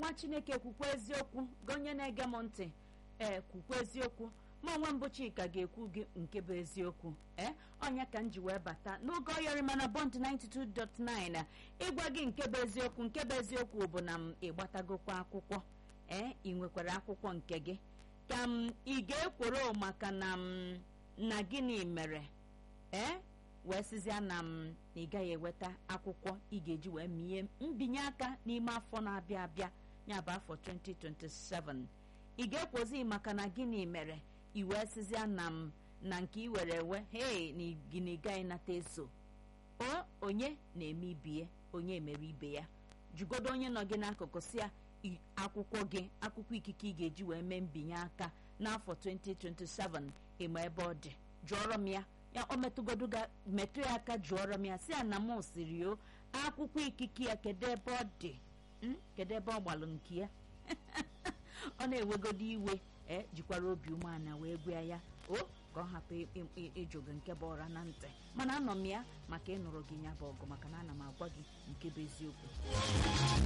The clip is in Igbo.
nwa chineke kwukwa eziokwu gị onye na-ege m ntị ee kwukwa eziokwu ma onwe mbụ chika ga-ekwu gị nke bụ eziokwu ee ọnya ka m ji wee bata n'oge ọyọrịma na bọnd 92.9 ịgwa gị nke bụ eziokwu nke bụ eziokwu bụ na m ịgbatagokwa akwụkwọ ee ị nwekwara akwụkwọ nke gị ka m ị ga-ekworo maka na m na gịnị mere ee wee sizia na m na ị gaghị eweta akwụkwọ ị ga-eji wee mie mbinye aka n'ime afọ na-abịa abịa ya bụ afọ 2027 ị ga-ekwozi maka na gịnị mere i wee sizia na m na nke ị were ewe hei na gịnị gaghị nata eso o onye na-eme ibie onye mere ibe ya jugodo onye nọ gị n'akụkụ si ya i- akwụkwọ gị akwụkwọ ikike ị ga-eji wee mee mbinye aka n'afọ 2027 ịma ebe ọ dị jụọrọ m ya ya o metụgodo ga- metụ ya aka jụọrọ m ya si ya na m siri o akwụkwọ ikike ya kedu ebe ọ dị Mm? kedu ebe ọ gbalụ nke ya ọ na-ewegodo iwe e jikwara obi umeala wee gwa ya o ka ọ hapụ ị- ị- ị- ịjụ gị nke bụ ọra na ntị mana anọ m ya maka ịnụrụ gị ya bụ ọgụ maka na ana m agwa gị nke bụ eziokwu